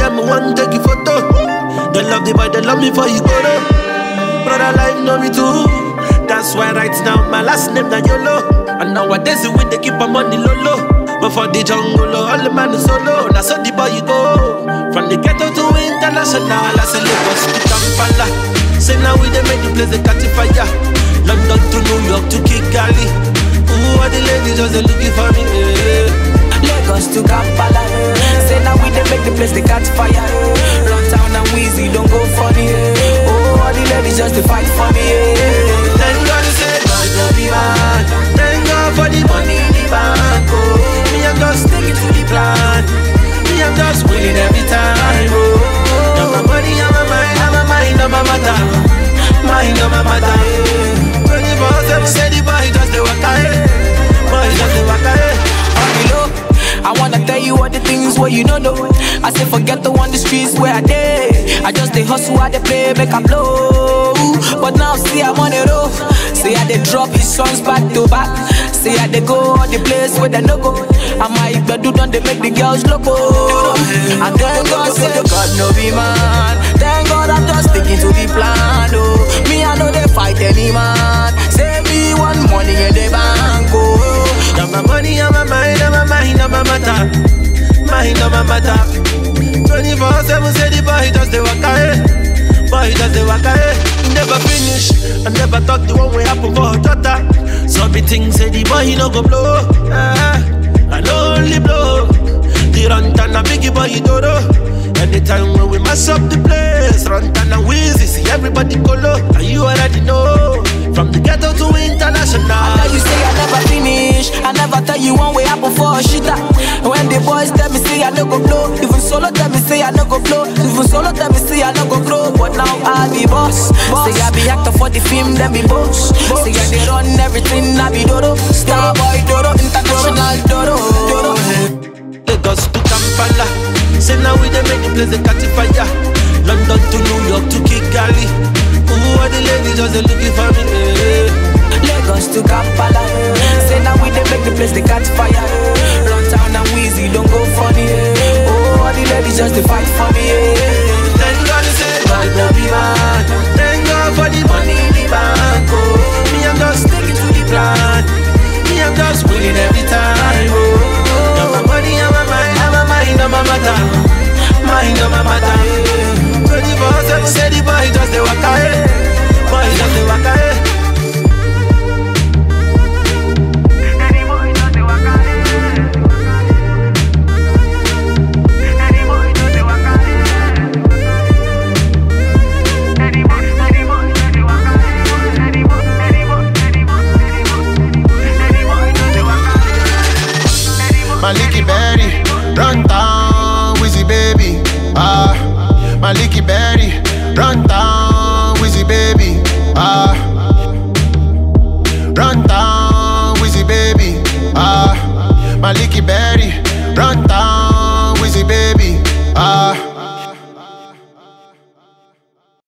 them want take you photo. They love the boy, they love me for you go though. Brother life know me too. That's why right now my last name na YOLO. And nowadays we they keep my money low low. But for the jungle, oh, all the man is solo. Now so the boy you go. From the ghetto to international, I say Lagos to Kampala. Say now we they make the place they catch fire. London to New York to Kigali. Ooh, all the ladies just they looking for me. Yeah. Lagos to Kampala. eh. Say now we dey make the place they catch fire. eh. Run town and Weezy don't go funny. eh. Oh, all the ladies just to fight for me. eh. Thank God you said God no be man. Thank God for the money in the bank. Oh, me I'm just sticking to the plan. Me I'm just winning every time. Oh, now my money on my mind, on my mind, on my matter. Mind on my matter. Twenty four seven, say the boy just the waka. eh. Boy just the waka. eh. On the low, I wanna tell you all the things where you don't know. I say forget the one the streets where I dey. I just dey hustle, I dey play, make I blow. But now see I'm on the road. See I dey drop his songs back to back. See I dey go all the place where they no go. I might do done they make the girls loco. And thank God say God no be man. Thank God I'm just sticking to the plan. Oh, me I know they fight any man. Say me one money in the bank. Oh. Now my money on my mind, on my mind, on my matter. Mind on my matter. 24 7 say the boy just the waka eh. Boy just the waka eh. He never finish. I never thought the one way happen for her daughter. So me think say the boy he no go blow. Ah, I no only blow. The run and a biggie boy he do Anytime when we mess up the place, run and a wheezy, see everybody go low. And you already know. From the ghetto to international. I tell you say I never finish. I never tell you one way happen for a shitter. When the boys tell me say I no go blow, even solo tell me say I no go blow, even solo tell me say I no go grow. But now I be boss. Say I be actor for the film, then be boss. Say I they run everything, I be dodo. Star boy dodo, international dodo. dodo. Lagos to Kampala. Say now we dey make the place they catch fire. London to New York to Kigali. Ooh, all the ladies just they looking for me. eh. Lagos to Kampala. eh. Say now we dey make the place they catch fire. eh. Run town and Weezy don't go funny. eh. Oh, all the ladies just to fight for me. eh. Thank God you say God no be man. Thank God for the money in the bank. Oh, me I'm just sticking to the plan. Me I'm just winning every time. Oh, now my money on my mind, on my mind, on my matter. Mind on my matter. 24 7 say the boy just the waka. eh. Boy just the waka. eh. Maliki Berry, run down, Wizzy baby. Ah, Maliki Berry, run down, Wizzy baby. Ah, run down, Wizzy baby. Ah, Maliki Berry, run down.